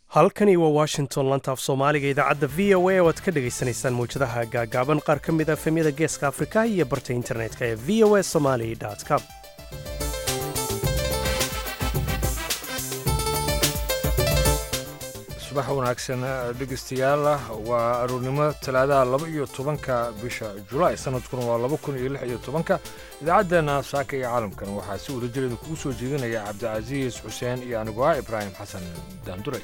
halkani waa washington lantaaf soomaaliga idaacadda v o a oo aad ka dhegaysanaysaan mawjadaha gaagaaban qaar ka mid a efemyada geeska afrika iyo barta internetka ee v o a somali com subax wanaagsan dhegeystayaal waa aroornimo talaadaha laba iyo tobanka bisha julaay sanadkuna waa laba kun iyo lix iyo tobanka idaacaddeenna saaka iyo caalamkan waxaa si wadajireeda kugu soo jeedinaya cabdicasiis xuseen iyo anigu ah ibraahim xasan daanduray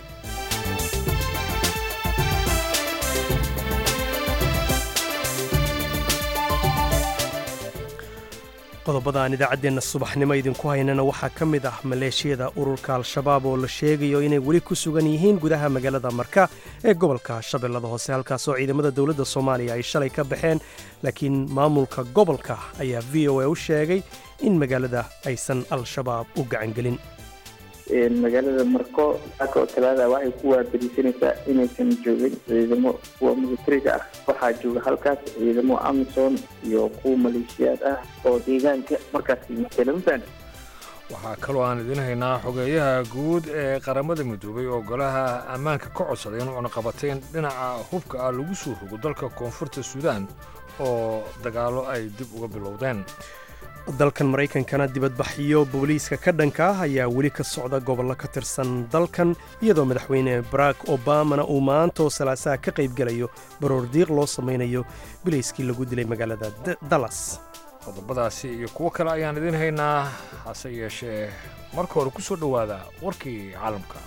qodobada aan idaacaddeenna subaxnimo idinku haynana waxaa ka mid ah maleeshiyada ururka al-shabaab oo la sheegayo inay weli ku sugan yihiin gudaha magaalada marka ee gobolka shabeellada hoose halkaasoo ciidamada dowladda soomaaliya ay shalay ka baxeen laakiin maamulka gobolka ayaa v o a u sheegay in magaalada aysan al-shabaab u gacangelin magaalada marko saaka oo talaada waxay ku waabariisanaysaa inaysan joogin ciidamo kuwa militariga ah waxaa jooga halkaas ciidamo amisom iyo kuwa maleeshiyaad ah oo deegaanka markaas masalamfan waxaa kaloo aan idiin haynaa xogeeyaha guud ee qaramada midoobay oo golaha ammaanka ka codsaday in cunaqabateyn dhinaca hubka ah lagu soo rogo dalka koonfurta suudaan oo dagaallo ay dib uga bilowdeen dalkan maraykankana dibadbaxyo booliiska ka dhanka ah ayaa weli ka socda gobollo ka tirsan dalkan iyadoo madaxweyne barack obamana uu maantaoo salaasaha ka qaybgelayo baroordiiq loo samaynayo bilayskii lagu dilay magaalada dallas qodobadaasi iyo kuwo kale ayaan idiin haynaa hase yeeshee marka hore ku soo dhowaada warkii caalamka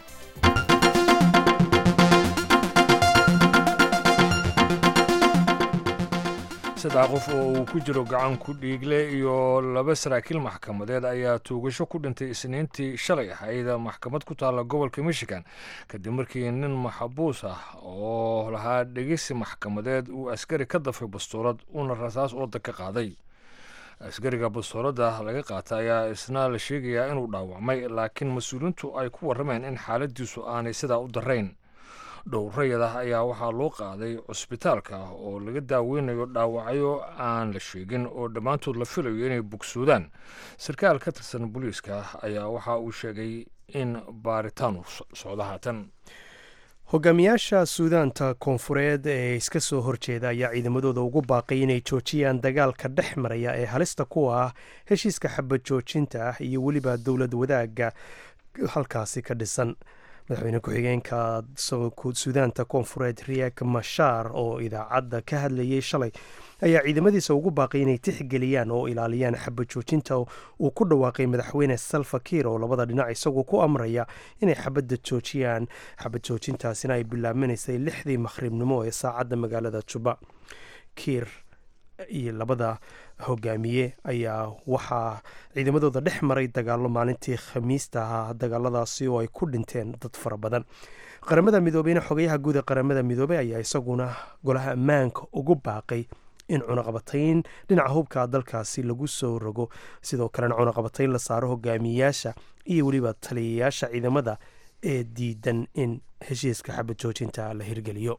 saddex qof oo uu ku jiro gacan ku dhiigle iyo laba saraakiil maxkamadeed ayaa tuugasho ku dhintay isniintii shalay ahayd maxkamad ku taalla gobolka michigan kadib markii nin maxabuus ah oo lahaa dhegeysi maxkamadeed uu askari ka dafay bastoolad uuna rasaas ooda ka qaaday askariga bastooladda laga qaata ayaa isna la sheegayaa inuu dhaawacmay laakiin mas-uuliintu ay ku warrameen in xaaladiisu aanay sidaa u darayn dhowrayada ayaa waxaa loo qaaday cusbitaalka oo laga daaweynayo dhaawacyo aan la sheegin oo dhammaantood la filayo inay bogsoodaan sarkaal ka tirsan booliiska ayaa waxa uu sheegay in baaritaanu socdo haatan hogaamiyaasha suudaanta koonfureed ee iska soo horjeeda ayaa ciidamadooda ugu baaqay inay joojiyaan dagaalka dhex maraya ee halista kuwa ah heshiiska xabad joojinta ah iyo weliba dowlad wadaagga halkaasi ka dhisan madaxweyne ku-xigeenka suudaanta koonfureed riek mashaar oo idaacadda ka hadlayay shalay ayaa ciidamadiisa ugu baaqay inay tixgeliyaan oo ilaaliyaan xabad joojinta uu ku dhawaaqay madaxweyne salva kiir oo labada dhinac isagoo ku amraya inay xabadda joojiyaan xabad joojintaasina ay bilaabanaysay lixdii makhribnimo ee saacadda magaalada juba kiir iyo labada hogaamiye ayaa waxaa ciidamadooda dhex maray dagaallo maalintii khamiista ahaa dagaaladaasi oo ay ku dhinteen dad fara badan qaramada midoobeyna xogayaha guud ee qaramada midoobey ayaa isaguna golaha ammaanka ugu baaqay in cunaqabatayn dhinaca hubka dalkaasi lagu soo rogo sidoo kalena cunaqabatayn la saaro hogaamiyayaasha iyo weliba taliyayaasha ciidamada ee diidan in heshiiska xabad joojinta la hirgeliyo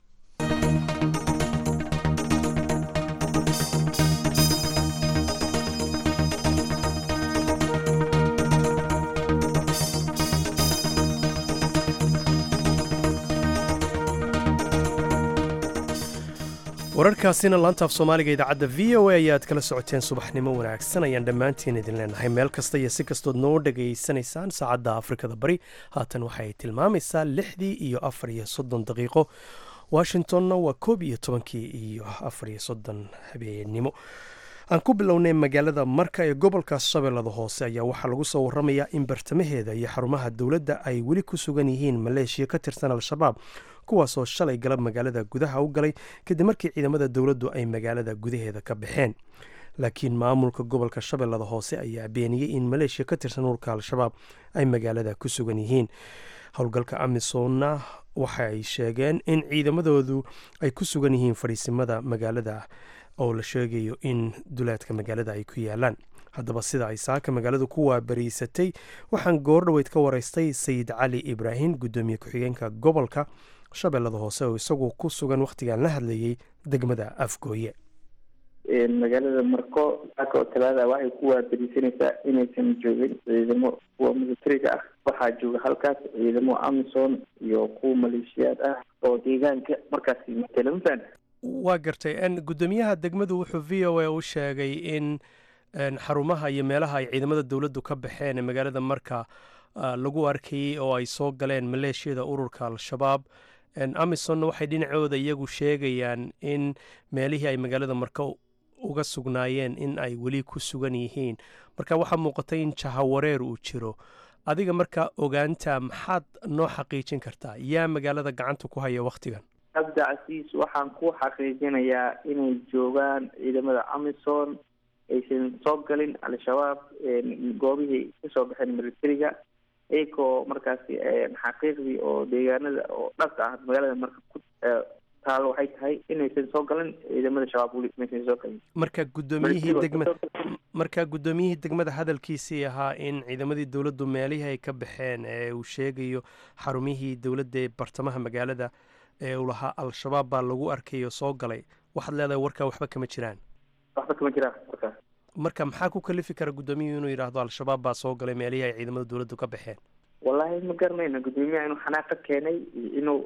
wararkaasina laantaaf soomaaliga idaacadda v o a ayaad kala socoteen subaxnimo wanaagsan ayaan dhammaantiin idin leenahay meel kasta iyo si kastood noo dhegaysanaysaan saacadda afrikada bari haatan waxaay tilmaamaysaa lixdii iyo afar iyo soddon daqiiqo washingtonna waa koob iyo tobankii iyo afar iyo soddon habeennimo aan ku bilownay magaalada marka ee gobolka shabeellada hoose ayaa waxaa lagu soo waramayaa in bartamaheeda iyo xarumaha dowladda ay weli ku sugan yihiin maleeshiya ka tirsan al-shabaab kuwaasoo shalay galab magaalada gudaha u galay kadib markii ciidamada dowladdu ay magaalada gudaheeda ka baxeen laakiin maamulka gobolka shabeellada hoose ayaa beeniyey in maleeshiya ka tirsan ururka al-shabaab ay magaalada ku sugan yihiin howlgalka amisonna waxa ay sheegeen in ciidamadoodu ay ku sugan yihiin fadhiisimada magaalada oo la sheegayo in duleedka magaalada ay ku yaalaan haddaba sida ay saaka magaaladu ku waabariisatay waxaan goordhoweyd ka waraystay sayid cali ibraahim guddoomiye ku-xigeenka gobolka shabeellada hoose oo isagu ku sugan wakhtigan la hadlayay degmada afgooye magaalada marko saaka oo talaada waxay ku waaberisanaysaa inaysan joogin ciidamo kuwa militariga ah waxaa jooga halkaas ciidamo amison iyo kuwa maleeshiyaad ah oo deegaanka markaasi matala mafahant waa gartay guddoomiyaha degmadu wuxuu v o a u sheegay in xarumaha iyo meelaha ay ciidamada dowladdu ka baxeen ee magaalada marka lagu arkayey oo ay soo galeen maleeshiyada ururka al-shabaab amisonna waxay dhinacooda iyagu sheegayaan in meelihii ay magaalada marka uga sugnaayeen in ay weli ku sugan yihiin marka waxaa muuqatay in jahawareer uu jiro adiga marka ogaanta maxaad noo xaqiijin kartaa yaa magaalada gacanta ku haya wakhtigan cabdi casiis waxaan ku xaqiijinayaa inay joogaan ciidamada amison aysan soo galin al-shabaab goobihii kasoo baxeen militariga iyagoo markaasi xaqiiqdii oo deegaanada oo dhabka ah magaalada marka ku taalo waxay tahay inaysan soo galin ciidamada shabaab weli maysan soo galin marka guddoomiyihii degmada marka guddoomiyihii degmada hadalkiisii ahaa in ciidamadii dowladdu meelihii ay ka baxeen ee uu sheegayo xarumihii dowladda ee bartamaha magaalada ee uu lahaa al-shabaab baa lagu arkayo soo galay waxaad leedahay warkaa waxba kama jiraan waxba kama jiraan markaas marka maxaa ku kalifi kara guddoomiyuhu inuu yidhaahdo al-shabaab baa soo galay meelihii ay ciidamada dowladdu ka baxeen wallaahi ma garanayna guddoomiyaha inuu xanaaq ka keenay inuu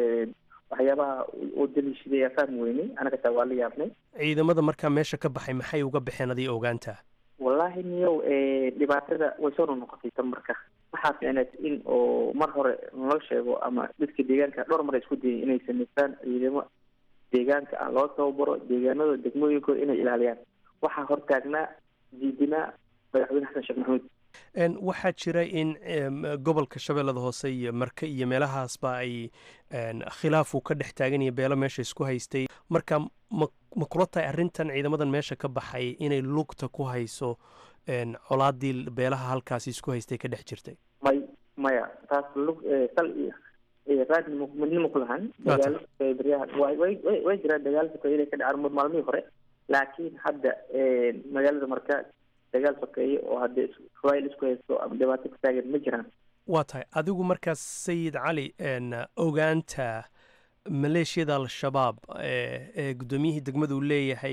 waxyaabaha oo daliishaday aa fahmi weynay anaga taa waa la yaabnay ciidamada markaa meesha ka baxay maxay uga baxeen adii ogaantaa wallaahi niyow dhibaatada way soo noqnoqotay tan marka waxaa ficneed in oo mar hore noo sheego ama dadka deegaanka dhowr mar ay isku dayeen inay samaystaan ciidamo deegaanka ah loo tababaro deegaanada degmooyinkooda inay ilaaliyaan waxaa hortaagnaa diidinaa madaxweyne xasan sheekh maxamuud waxaa jira in gobolka shabeellada hoose iyo marke iyo meelahaasba ay khilaafu ka dhex taagan iyo beelo meesha isku haystay marka ma ma kula tahay arrintan ciidamadan meesha ka baxay inay lugta ku hayso colaadii beelaha halkaasi isku haystay ka dhex jirtay may maya taas lug sal iyo raadnimo midnimo ku lahan dagaalo baryahan way way way way jiraan dagaalo sokeeye ka dhacaan maalmihii hore laakiin hadda magaalada marka dagaal sokeeye oo haddee rail isku haysto ama dhibaato ka taagan ma jiraan waa tahay adigu markaas sayid cali ogaanta maleeshiyada al-shabaab ee guddoomiyihii degmadu leeyahay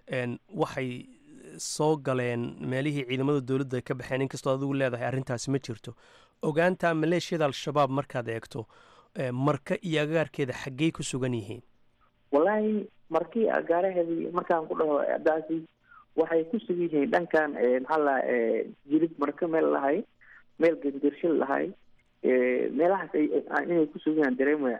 waxay soo galeen meelihii ciidamada dowladda ay ka baxeen inkastoo adigu leedahay arrintaasi ma jirto ogaanta maleeshiyada al-shabaab markaad eegto marka iyo agaarkeeda xaggey ku sugan yihiin wallaahi markii agaaraheedii markaan ku dhaho daasi waxay ku sugan yihiin dhankan maxaa la jilib marka meel lahay meel gandirshil lahay meelahaas inay ku sugan yahaan dareemaya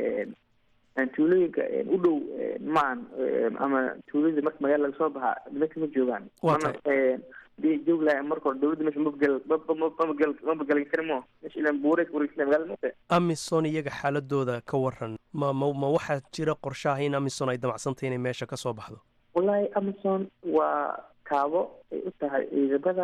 tuulooyinka u dhow maan ama tuulada marka magaala laga soo baxa nimanka ma joogaan mana joog lahay marka hore dowladda meesha mabgel mabagel mabagel karimo meesha ilan buure wareegsan magaalada mate amison iyaga xaaladooda ka waran ma ma ma waxaa jira qorshaha in amison ay damacsantahy inay meesha ka soo baxdo wallaahi amison waa kaabo ay u tahay ciidamada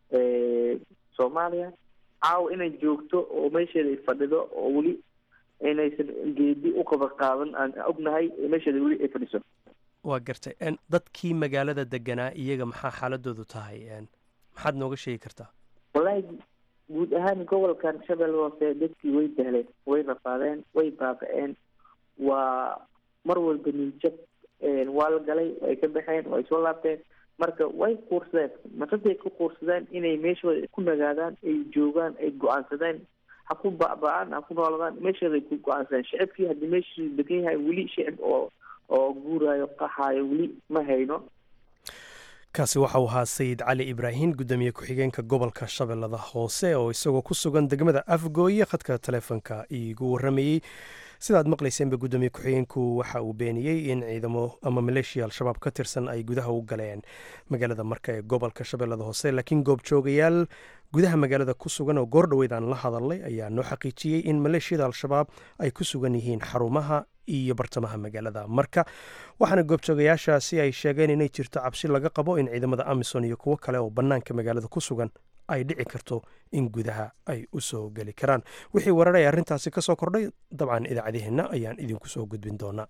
soomaaliya caawa inay joogto oo meesheeda ay fadhido oo weli inaysan geedi u qaba qaadan aan ognahay meesheeda weli ay fadhiso waa gartay dadkii magaalada deganaa iyaga maxaa xaaladoodu tahay maxaad nooga sheegi kartaa wallaahi guud ahaan gobolkan shabeelle hoose dadkii way dahleen way rafaadeen way baaba-een waa mar walba niinjab waa la galay way ka baxeen way soo laabteen marka way kuursadeen markaday ku kuursadeen inay meeshooda ku nagaadaan ay joogaan ay go-aansadeen ha ku ba-ba-aan ha ku nooladaan meeshooday ku go-aansadeen shicibkii haddii meeshii degan yahay weli shicib oo oo guuraayo qaxaayo weli ma hayno kaasi waxau ahaa sayid cali ibraahim guddoomiye ku-xigeenka gobolka shabeellada hoose oo isagoo ku sugan degmada afgooye khadka taleefonka iigu warramayey sidaad maqlayseenba guddoomiye ku-xigeenku waxa uu beeniyey in ciidamo ama maleeshiya al-shabaab ka tirsan ay gudaha u galeen magaalada marka ee gobolka shabeellada hoose laakiin goobjoogayaal gudaha magaalada ku sugan oo goor dhoweyd aan la hadalnay ayaa noo xaqiijiyey in maleeshiyada al-shabaab ay ku sugan yihiin xarumaha iyo bartamaha magaalada marka waxaana goobjoogayaashaasi ay sheegeen inay jirto cabsi laga qabo in ciidamada amison iyo kuwo kale oo bannaanka magaalada ku sugan ay dhici karto in gudaha ay u soo geli karaan wixii wararay arrintaasi ka soo kordhay dabcan idaacadaheenna ayaan idinku soo gudbin doonaa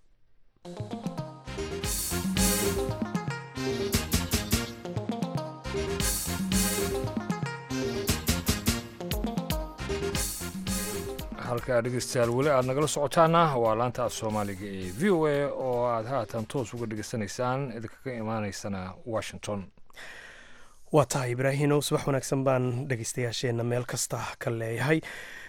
halkaa dhegeystayaal weli aad nagala socotaana waa laanta af soomaaliga ee v o a oo aad haatan toos uga dhegeysanaysaan idinkaga imaaneysana washington waa tahay ibraahinow subax wanaagsan baan dhegeystayaasheenna meel kasta ka leeyahay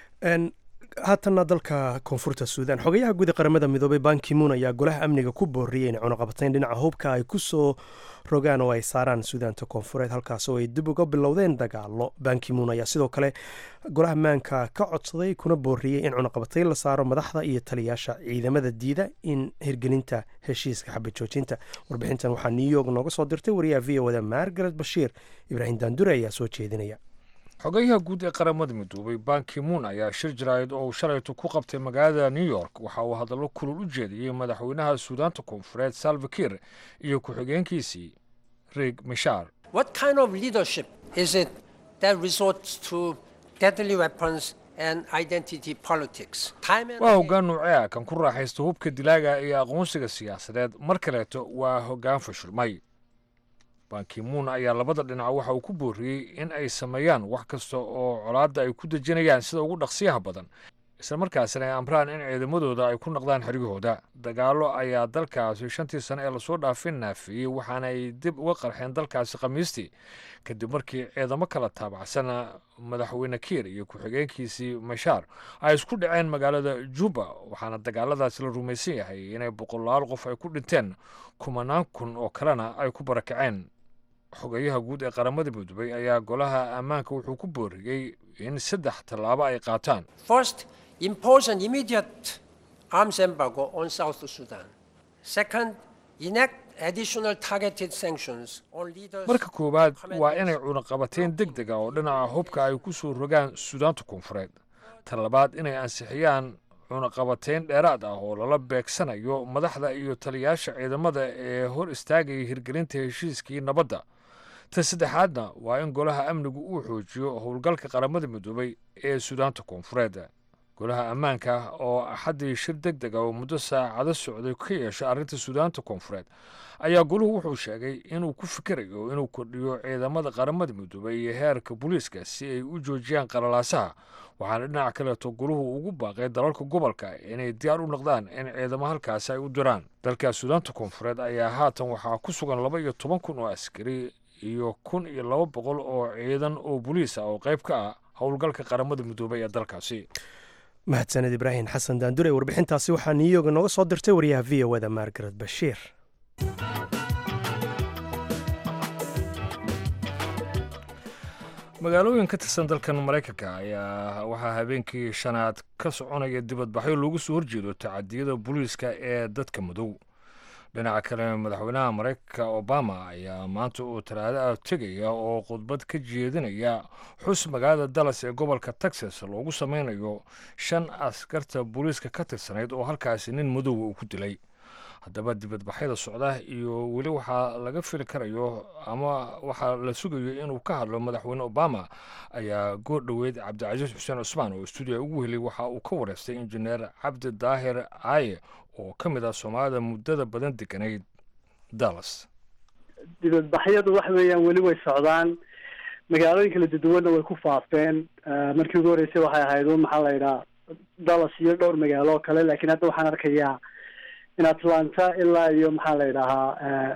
haatanna dalka koonfurta suudan xogayaha guud ee qaramada midoobay bankimuun ayaa golaha amniga ku booriyey inay cunaqabatayn dhinaca hubka ay ku soo rogaan oo ay saaraan suudaanta koonfureed halkaas oo ay dib uga bilowdeen dagaalo bankimuun ayaa sidoo kale golaha maanka ka codsaday kuna booriyey in cunaqabatayn la saaro madaxda iyo taliyaasha ciidamada diida in hirgelinta heshiiska xabad joojinta warbixintan waxaa new york nooga soo dirtay wariyaha v o da margaret bashiir ibraahim daandure ayaa soo jeedinaya xogayaha guud ee qaramada midoobay bankimuun ayaa shir jaraa'id oo uu shalaytu ku qabtay magaalada new york waxa uu hadallo kulul u jeediyey madaxweynaha suudaanta koonfureed salvakir iyo ku-xigeenkiisii rig mishar What kind of leadership is it that resorts to deadly weapons and identity politics? Time and waa again, hoggaan nuuce ah kan ku raaxaysta hubka dilaaga iyo aqoonsiga siyaasadeed mar kaleeto waa hoggaan fashilmay bankimuun ayaa labada dhinac waxa uu ku booriyey in ay sameeyaan wax kasta oo colaadda ay ku dejinayaan sida ugu dhaqsiyaha badan isla markaasina ay amraan in ciidamadooda ay ku noqdaan xeryahooda dagaallo ayaa dalkaasi shantii sane ee lasoo dhaafin naafiyey waxaana ay dib uga qarxeen dalkaasi khamiistii kadib markii ciidamo kala taabacsan madaxweyne kiir iyo ku-xigeenkiisii mashaar ay isku dhaceen magaalada juba waxaana dagaaladaasi la rumaysan yahay inay boqolaal qof ay ku dhinteen kumanaan kun oo kalena ay ku barakaceen xogeyaha guud ee qaramada midoobay ayaa golaha ammaanka wuxuu ku booriyey in saddex tallaabo ay qaataan First, impose an immediate arms embargo on South Sudan. Second, enact additional targeted sanctions on leaders. marka koowaad waa inay cunaqabateen deg deg ah oo dhinaca hubka ay ku soo rogaan suudaanta koonfureed ta labaad inay ansixiyaan cunaqabateyn dheeraad ah oo lala beegsanayo madaxda iyo taliyaasha ciidamada ee hor istaagaya hirgelinta heshiiskii nabadda ta saddexaadna waa in golaha amnigu uu xoojiyo howlgalka qaramada midoobay ee suudaanta koonfureed golaha ammaanka oo axaddii shir deg deg ah oo muddo saacado socday ka yeeshay arrinta suudaanta koonfureed ayaa goluhu wuxuu sheegay inuu ku fikirayo inuu kordhiyo ciidamada qaramada midoobay iyo heerka booliiska si ay u joojiyaan qalalaasaha waxaana dhinaca kaleeto goluhu ugu baaqay dalalka gobolka inay diyaar u noqdaan in ciidamo halkaasi ay u diraan dalka suudaanta koonfureed ayaa haatan waxaa ku sugan laba iyo toban kun oo askari iyo kun iyo laba boqol oo ciidan oo boliis ah oo qayb ka ah howlgalka qaramada midoobay ee dalkaasi mahadsaned ibraahim xasan daandure warbixintaasi waxaa new york nooga soo dirtay wariyaha v o da margaret bashiir magaalooyin ka tirsan dalkan maraykanka ayaa waxaa habeenkii shanaad ka soconaya dibadbaxyo loogu soo horjeedo tacadiyada booliiska ee dadka madow dhinaca kale madaxweynaha maraykanka obama ayaa maanta uu talaado ah tegaya oo khudbad ka jeedinaya xus magaalada dallas ee gobolka texas loogu sameynayo shan askarta booliiska ka tirsanayd oo halkaasi nin madowa uu ku dilay haddaba dibadbaxyada socda iyo weli waxaa laga fili karayo ama waxaa la sugayo inuu ka hadlo madaxweyne obama ayaa goor dhoweyd cabdicasiis xuseen cusmaan oo stuudiya ugu helay waxa uu ka wareystay injineer cabdi daahir aaye oo ka mid ah soomaalida muddada badan deganayd dallas dibadbaxyadu waxa weeyaan weli way socdaan magaalooyin kala duduwanna way ku faafeen markii ugu horreysay waxay ahayd un maxaa la yidhaha dallas iyo dhowr magaalo oo kale laakiin hadda waxaan arkayaa in atlanta ilaa iyo maxaa la yidhahaa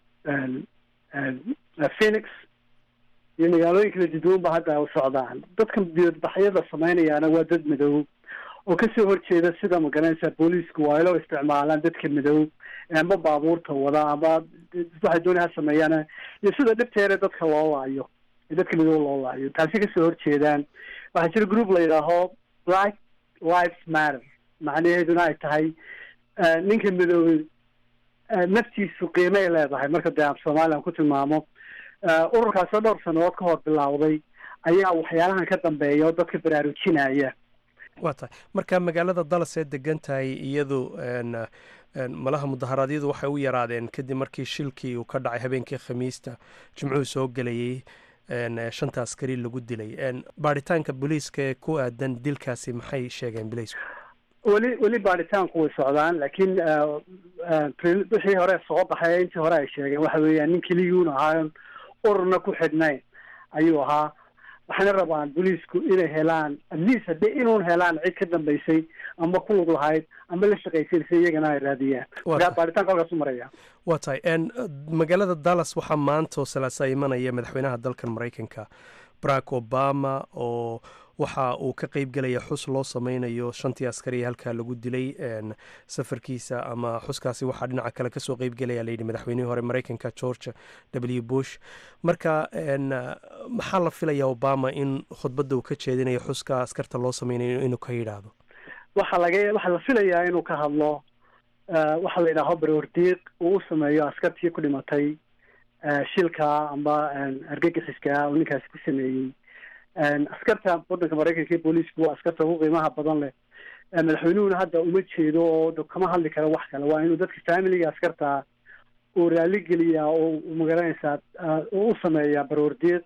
phoenix iyo magaalooyin kala duduwan ba hadda u socdaan dadkan dibadbaxyada sameynayaana waa dad madow oo kasoo horjeeda sida magaranaysa booliisku waa ilo isticmaalaan dadka madow ama baabuurta wada ama waxay doonay ha sameeyaan iyo sida dhibteeda dadka loo laayo dadka madow loo laayo taasi kasoo horjeedaan waxaa jira group la yidhaaho black lives matter macnaheeduna ay tahay ninka madoobey naftiisu qiimay leedahay marka dee af somalilan ku tilmaamo ururkaasoo dhowr sanadood ka hor bilaawday ayaa waxyaalahan ka dambeeya oo dadka baraarujinaya waa tahay marka magaalada dallas ee degan tahay iyadu malaha mudaharaadyadu waxay u yaraadeen kadib markii shilkii uu ka dhacay habeenkii khamiista jimcuhu soo gelayay shanta askari lagu dilay baaritaanka booliiska ee ku aadan dilkaasi maxay sheegeen bileysku weli weli baaritaanku way socdaan laakiin wixii hore soo baxay intii hore ay sheegeen waxa weeyaan nin keligii un ahaa ururna ku xidhnayn ayuu ahaa waxayna rabaan booliisku inay helaan atleast haddii inuun helaan cid ka dambaysay ama ku lug lahayd ama la shaqaysanaysa iyagana ay raadiyaan markaa baaritaanka halkaas u maraya waa tahay magaalada dallas waxaa maanta oo salaasa imanaya madaxweynaha dalkan maraykanka barack obama oo waxa uu ka qeyb gelaya xus loo sameynayo shantii askari halkaa lagu dilay safarkiisa ama xuskaasi waxaa dhinaca kale kasoo qeyb gelaya layidhi madaxweynihii hore mareykanka george w bush marka maxaa la filaya obama in khudbadda uu ka jeedinayo xuska askarta loo sameynayo inuu ka yidhaahdo waxaa laga waxaa la filayaa inuu ka hadlo waxaa la yidhaaho baroordiiq uu u sameeyo askartii ku dhimatay shilka amba argagixiska uu ninkaasi ku sameeyey askarta waddanka maraykanka iyo booliisku waa askarta ugu qiimaha badan leh madaxweynuhuna hadda uma jeedo oo kama hadli karo wax kale waa inuu dadka familiga askarta uu raaligeliyaa oo magaranaysaa u sameeyaa baroordiiq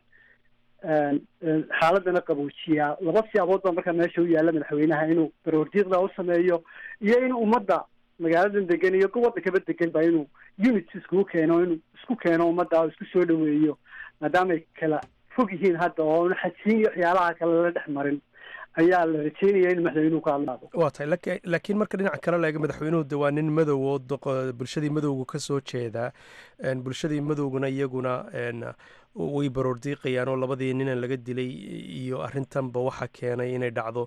xaaladana qaboojiyaa laba siyaabood baa markaa meesha u yaalla madaxweynaha inuu baroordiiqda u sameeyo iyo inuu ummadda magaaladan degan iyo waddankaba degan ba inuu units iskugu keeno inuu isku keeno ummadda oo isku soo dhaweeyo maadaamay kala fog yihiin hadda oo xajiin iyo waxyaalaha kale lala dhex marin ayaa la rajeynaya in madaxweynuhu ka hadlaado waa tahay laakiin marka dhinaca kale la eego madaxweynuhu de waa nin madow oo bulshadii madowga ka soo jeeda bulshadii madowguna iyaguna way baroordiiqayaan oo labadii ninan laga dilay iyo arrintanba waxaa keenay inay dhacdo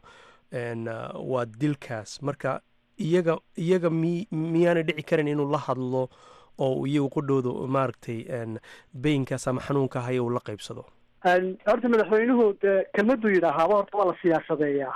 waa dilkaas marka iyaga iyaga mi miyaanay dhici karan inuu la hadlo oo iyagu qudhooda maaragtay beyinkaas ama xanuunka haya uu la qaybsado horta madaxweynuhu dee kelmaduu yidhaahaaba horta waa la siyaasadeeyaa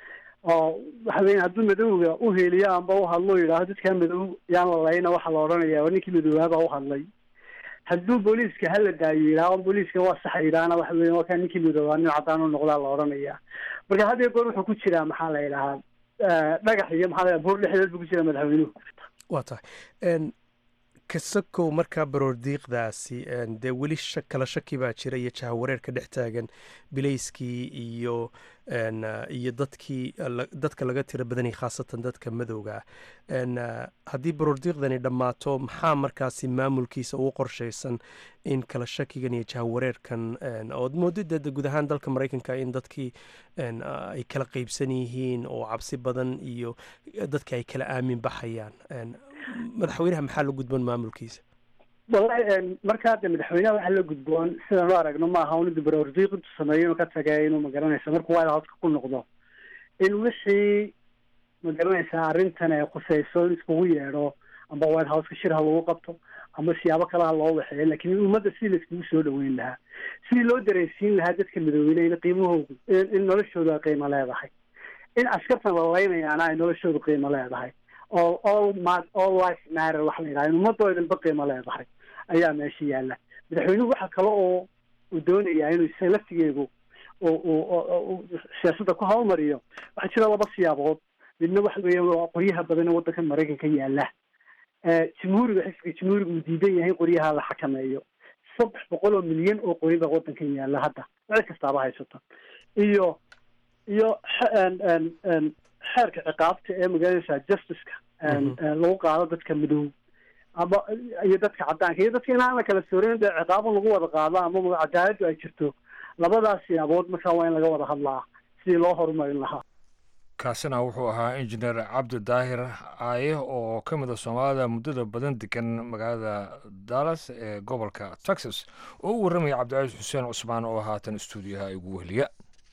oo waxa weya hadduu madowga u heliyo amba u hadlo yidhaaho dadkaa madow yaan la layna waxaa la odhanaya ninkii madoobaabaa u hadlay hadduu booliiska hala daayo yidhaho booliiska waa saxa yidhaahna waxa weya waa kaa ninkii madoobaa nin cadaan u noqdaa la odhanaya marka had iyo goor wuxuu ku jiraa maxaa la yidhahaa dhagax iyo maxaa la buur dhexdeed buu ku jiraa madaxweynuhu waa tahay kasakow markaa baroordiiqdaasi dee weli kala shaki baa jira iyo jahawareer ka dhex taagan bilayskii iyo iyo dadkii dadka laga tiro badanyay khaasatan dadka madowga ah haddii baroordiiqdani dhammaato maxaa markaasi maamulkiisa ugu qorshaysan in kala shakigan iyo jahawareerkan ood moodida guud ahaan dalka maraykanka in dadkii ay kala qeybsan yihiin oo cabsi badan iyo dadki ay kala aamin baxayaan madaxweynaha maxaa la gudboon maamulkiisa wallahi markaa de madaxweynaha waxaa la gudboon sidaan u aragno maaha un inuu baroordiiq intu sameeyo inuu ka tagay inuu magaranaysa markuu white houseka ku noqdo in wixii magaranaysaa arrintan ay khuseyso in iskugu yeedho amba white houseka shir ha lagu qabto ama siyaabo kale ha loo waxeeyo lakin ummadda sidii la iskugu soo dhaweyn lahaa sidii loo dareensiin lahaa dadka madoobeyna in qiimahoodu in noloshoodu ay qiimo leedahay in askartan la laynayaana ay noloshoodu qiimo leedahay all all ma all life matter waxa la yidhaha in ummadoo dhanba qiimo leedahay ayaa meesha yaalla madaxweynuhu waxa kale oo uu doonayaa inuu isaga laftigeedu siyaasadda ku hawlmariyo waxaa jira laba siyaabood midna waxa weeya waa qoryaha badan ee waddanka maraykanka yaalla jamhuuriga xisbiga jamhuuriga uu diidan yahay in qoryaha la xakameeyo saddex boqol oo milyan oo qori baa waddankan yaalla hadda cid kastaaba haysato iyo iyo xeerka ciqaabta ee magaranaysaa justiceka lagu qaado dadka madow ama iyo dadka caddaanka iyo dadka inaan la kala soorin dee ciqaabo lagu wada qaado ama cadaaladdu ay jirto labadaas siyaabood markaa waa in laga wada hadlaa sidii loo horumarin lahaa kaasina wuxuu ahaa injineer cabdi daahir aaye oo ka mid a soomaalida muddada badan degan magaalada dallas ee gobolka texas oo u warramaya cabdicaiis xuseen cusmaan oo haatan istuudiyaha igu weheliya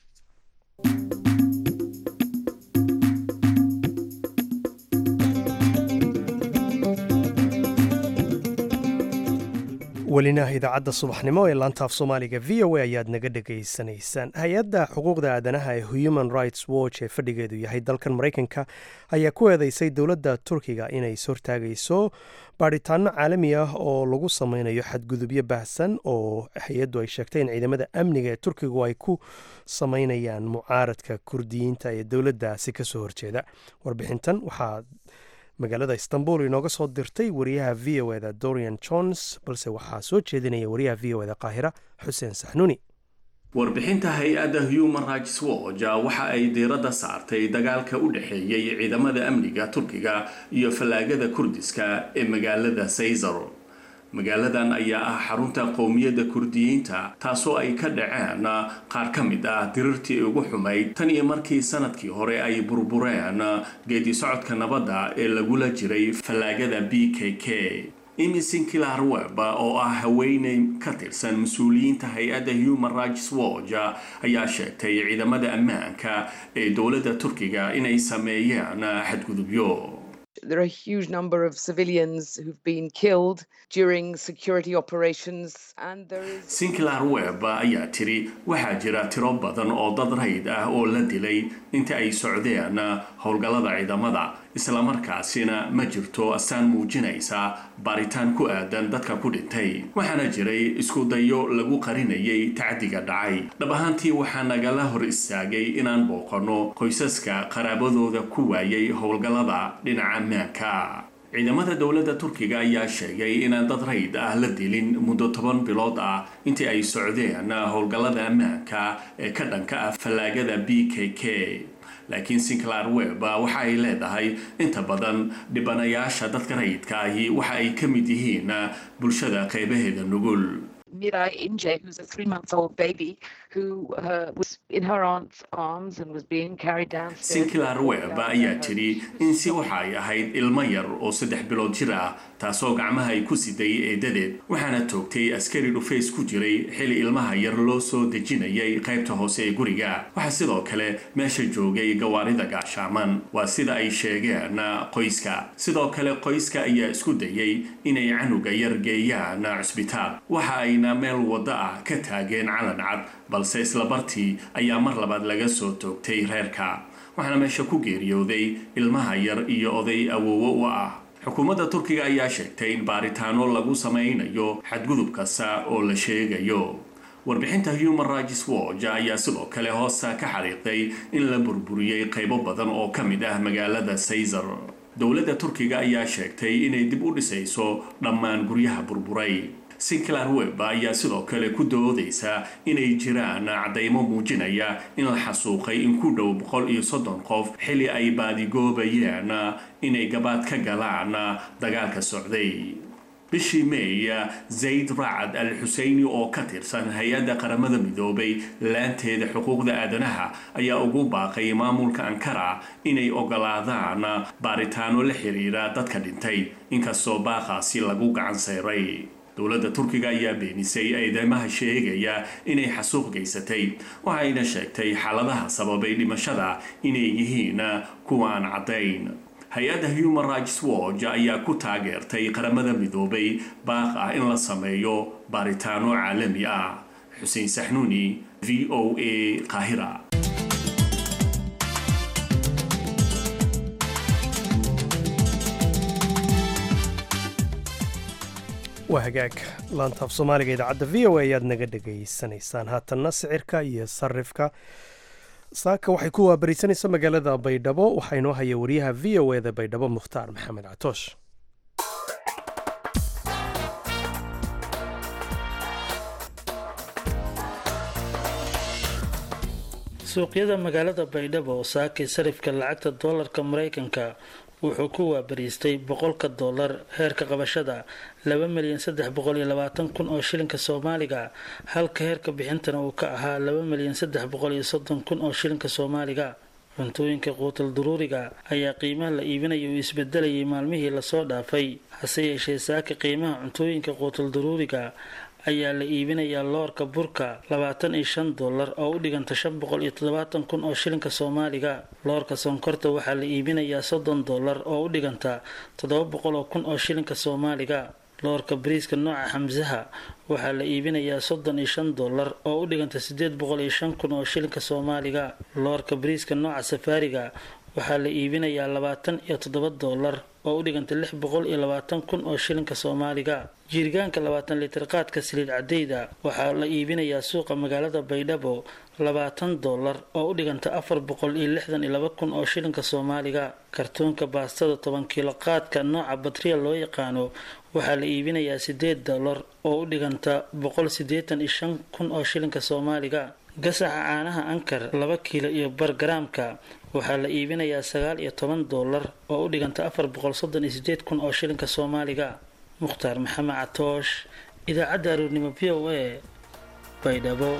welina idaacadda subaxnimo ee laantaaf soomaaliga v o a ayaad naga dhegaysanaysaan hay-adda xuquuqda aadanaha ee human rights watch ee fadhigeedu yahay dalkan maraykanka ayaa ku eedeysay dowladda turkiga inay ishortaagayso baadhitaano caalami ah oo lagu sameynayo xadgudubyo baahsan oo hay-addu ay sheegtay in ciidamada amniga ee turkigu ay ku sameynayaan mucaaradka kurdiyiinta ee dowladdaasi kasoo horjeeda warbixintan waxaa magaalada istanbul inooga soo dirtay wariyaha v o eda dorian jones balse waxaa soo jeedinaya wariyaha v o eda qaahira xuseen saxnuuni warbixinta hay-adda human rights watch waxa ay diiradda saartay dagaalka u dhexeeyey ciidamada amniga turkiga iyo fallaagada kurdiska ee magaalada saysar magaaladan ayaa ah xarunta qowmiyadda kurdiyiinta taasoo ay ka dhaceen qaar ka mid ah dirirtii ugu xumayd tan iyo markii sanadkii hore ay burbureen geedi socodka nabadda ee lagula jiray fallaagada b k k imi sinkilar web oo ah haweeney ka tirsan mas-uuliyiinta hay-adda human rights watch ayaa sheegtay ciidamada ammaanka ee dowladda turkiga inay sameeyeen xadgudubyo There are a huge number of civilians who've been killed during security operations, and there is. sinclair web ayaa tiri waxaa jira tiro badan oo dad rayd ah oo la dilay inta ay socdeen howlgallada ciidamada islamarkaasina ma jirto astaan muujinaysa baaritaan ku aadan dadka ku dhintay waxaana jiray isku dayo lagu qarinayay tacdiga dhacay dhab ahaantii waxaa nagala hor istaagay inaan booqanno qoysaska qaraabadooda ku waayay howlgallada dhinaca ammaanka ciidamada dowladda turkiga ayaa sheegay inaan dad rayd ah la dilin muddo toban bilood ah intii ay socdeen howlgallada ammaanka ee ka dhanka ah fallaagada b k k laakiin sinclair web waxa ay leedahay inta badan dhibanayaasha dadka rayidka ahi waxa ay ka mid yihiin bulshada qeybaheeda nugul Mirai Inje, who's a three month old baby who uh, was in her aunt's arms and was being carried downstairs. sinclair web ayaa tidhi in si waxa ay ahayd ilmo yar oo saddex bilood jir ah taasoo gacmaha ay ku siday eedadeed waxaana toogtay askari dhufays ku jiray xili ilmaha yar loo soo dejinayay qaybta hoose ee guriga waxaa sidoo kale meesha joogay gawaarida gaashaaman waa sida ay sheegeen qoyska sidoo kale qoyska ayaa isku dayay inay canuga yar geeyaan cusbitaal waxa ayna meel waddo ah ka taageen calan cad balse isla bartii ayaa mar labaad laga soo toogtay reerka waxaana meesha ku geeriyooday ilmaha yar iyo oday awoowo u ah xukuumadda turkiga ayaa sheegtay in baaritaano lagu samaynayo xadgudub kasta oo la sheegayo warbixinta human rights watch ayaa sidoo kale hoosta ka xariiqday in la burburiyey qaybo badan oo ka mid ah magaalada saysar dowladda turkiga ayaa sheegtay inay dib u dhisayso dhammaan guryaha burburay sinclair web ayaa sidoo kale ku doodaysa inay jiraan caddaymo muujinaya in la xasuuqay in ku dhow boqol iyo soddon qof xili ay baadigoobayeen inay gabaad ka galaan dagaalka socday bishii may zayd racad al xuseyni oo ka tirsan hay-adda qaramada midoobay laanteeda xuquuqda aadanaha ayaa ugu baaqay maamulka ankara inay ogolaadaan baaritaano la xiriira dadka dhintay inkastoo baaqaasi lagu gacan sayray dowladda turkiga ayaa beenisay eedeymaha sheegaya inay xasuuq geysatay waxayna sheegtay xaaladaha sababay dhimashada inay yihiin kuwa aan caddayn hay-adda human rights watch ayaa ku taageertay qaramada midoobay baaq ah in la sameeyo baaritaano caalami ah xuseen saxnuuni v o a qaahira waa hagaag laantaaf soomaaliga idaacadda v o a ayaad naga dhegaysanaysaan haatanna sicirka iyo sarifka saaka waxay ku waabarisanaysa magaalada baydhabo waxaa inoo haya wariyaha v o eda baydhabo mukhtaar maxamed catoosh suuqyada magaalada baydhabo oo saakay sarifka lacagta doolarka maraykanka wuxuu ku waabariistay boqolka doolar heerka qabashada laba milyan saddex boqol iyo labaatan kun oo shilinka soomaaliga halka heerka bixintana uu ka ahaa laba milyan saddex boqol iyo soddon kun oo shilinka soomaaliga cuntooyinka quutal duruuriga ayaa qiimaha la iibinaya uu isbedelayay maalmihii lasoo dhaafay hase yeeshee saaka qiimaha cuntooyinka quutal duruuriga ayaa la iibinayaa loorka burka labaatan iyo shan dollar oo u dhiganta shan boqol iyo toddobaatan kun oo shilinka soomaaliga loorka sonkorta waxaa la iibinayaa soddon dollar oo u dhiganta toddoba boqol oo kun oo shilinka soomaaliga loorka bariiska nooca xamsaha waxaa la iibinayaa soddon iyo shan dollar oo u dhiganta sideed boqol iyo shan kun oo shilinka soomaaliga loorka bariiska nooca safaariga waxaa la iibinayaa labaatan iyo toddoba dollar oo u dhiganta lix boqol iyo labaatan kun oo shilinka soomaaliga jiirgaanka labaatan litir qaadka saliid cadeyda waxaa la iibinayaa suuqa magaalada baydhabo labaatan dollar oo u dhiganta afar boqol iyo lixdan iyo laba kun oo shilinka soomaaliga kartoonka baastada toban kiilo qaadka nooca batriya loo yaqaano waxaa la iibinayaa sideed dollar oo u dhiganta boqol sideetan iyo shan kun oo shilinka soomaaliga gasaca caanaha ankar laba kiilo iyo bar garaamka waxaa la iibinayaa sagaal iyo toban dollar oo u dhiganta afar boqol soddon iyo sideed kun oo shilinka soomaaliga mukhtaar maxamed catoosh idaacadda aroornimo v o a baydhabo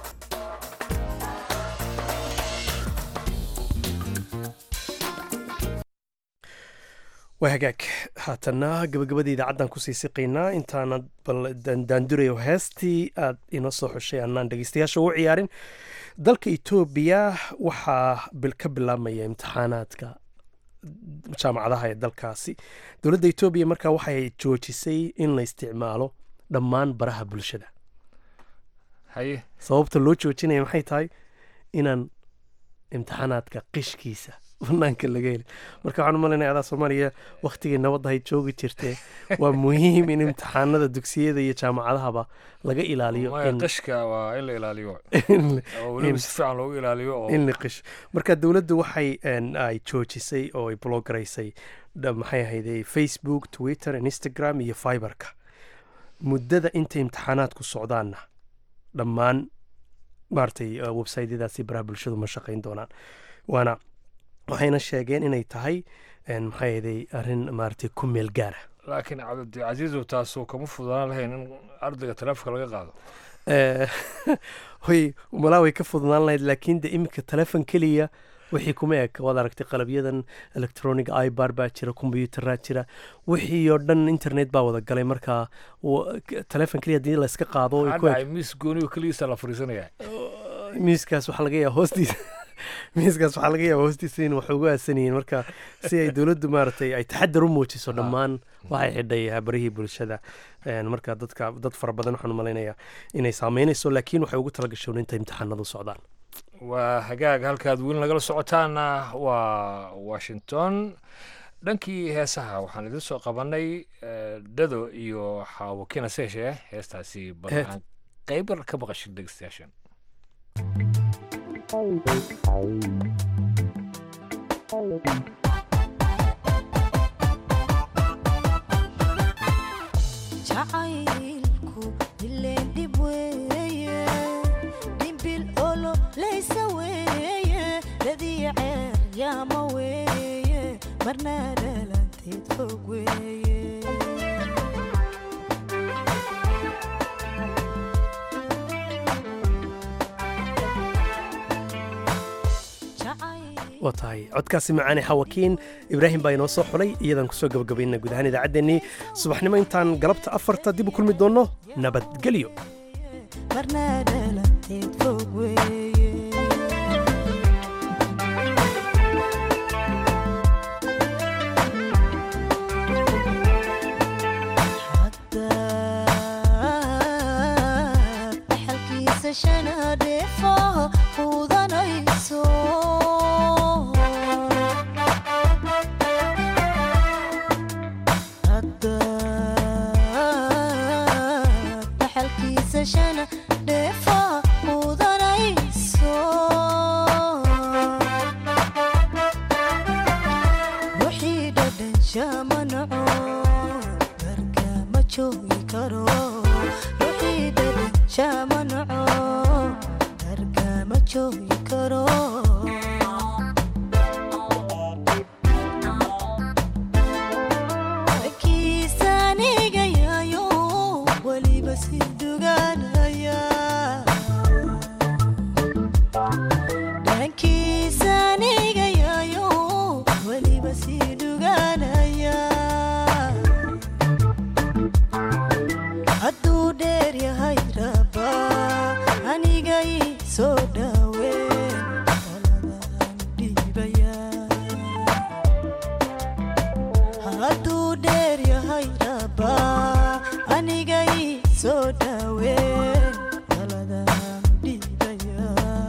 waa hagaag haatanna gabagabada idaacaddan kusii siqaynaa intaanad bal daandurayo heestii aad inoo soo xushay annaan dhegeystayaasha ugu ciyaarin dalka etoobiya waxaa ka bilaabmaya imtixaanaadka jaamacadaha ee dalkaasi dowladda etoobiya markaa waxay joojisay in la isticmaalo dhammaan baraha bulshada haye sababta loo joojinaya maxay tahay inaan imtixaanaadka qishkiisa banaanka laga heli marka waxaan umalanaya adaa soomaaliya waktigii nabadda hay joogi jirtee waa muhiim in imtixaanada dugsiyada iyo jaamacadahaba laga ilaaliyo maya in- qishka waa in la ilaaliyo in- oo weliba in- si fiican loogu ilaaliyo oo in la qish marka dowladdu waxay een, ay joojisay oo ay blogaraysay dha- maxay ahayde facebook twitter instagram iyo fiberka muddada intay imtixaanaadku socdaanna dhammaan maaragtay uh, websiteyadaasi baraha bulshadu ma shaqayn doonaan waana waxayna sheegeen inay tahay een, maxay ahayday arrin maaragtay ku meel gaara laakiin cabdicasiizow taasoo kama fududaan lahayn in ardayga taleefonka laga qaado Eh, hoy malaa way ka fudnaan lahayd laakiin de iminka telefon keliya wixii kuma eg waad aragtay qalabyadan electronic ibar baa jira kombyuutaraa jira wixii oo dhan internet baa wada galay marka wa- k- telefon keliya hadii la iska qaado way ku eg hadhacay miis gooniyo keligiisa la fariisanaya miiskaas waxaa laga yaaba hoostiisa miiskaas waxaa laga yaaba hoostiisa in wax ugu aasanyihiin marka si ay dowladdu maaragtay ay taxadar u muujiso dhammaan waxay xidhay barihii bulshada Een, marka dadka dad fara badan waxaan u malaynayaa inay saameynayso laakiin waxay ugu talagashoon inta imtixaanadu socdaan waa hagaag halkaad weli nagala socotaana waa washington dhankii heesaha waxaan idin soo qabanay eh, dhado iyo xaawakina seeshe heestaasi bal Heed. aan qayb yar ka maqashin dhegeystayaashan jacaylku ileen dhib weeye dhimbil olo laysa weeye ladii ceer yaama weeye marna dhalanteed fog weeye waa tahay codkaasi macaane xawakiin ibraahim baa inoo soo xulay iyadaan kusoo gabagabayna guud ahaan idaacaddeenii subaxnimo intaan galabta afarta dib u kulmi doonno nabadgelyo marna dhalanteed fog weeye haddaad dhaxalkiisa shana dheefo fuudanayso haddaad dhaxalkiisa shana dheefo fuudanayso wixii dhadhan shama naco barka ma joogi karo wixii dhadhan shama naco barka ma joogi karo kiisaniga yayo weliba si duganaya dhankiisaniga yayo weliba si duganaya hadduu dheer yahay raba aniga ii soo dhaween taladaan dhiibaya hadduu dheer yahay raba aniga ii soo dhaween taladaan dhiibaya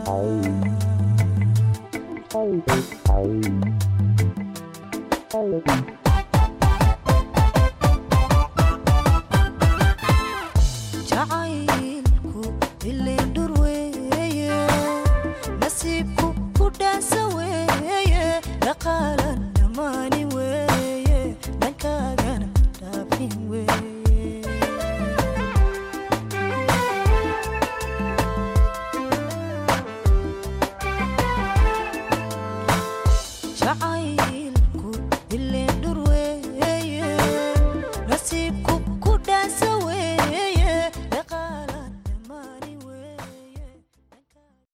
jacaylku ileen dhur weeye nasiibku ku dhaansa weeye dhaqaalan dhammaani weeye dhankaagana dhaafin weeye jacayl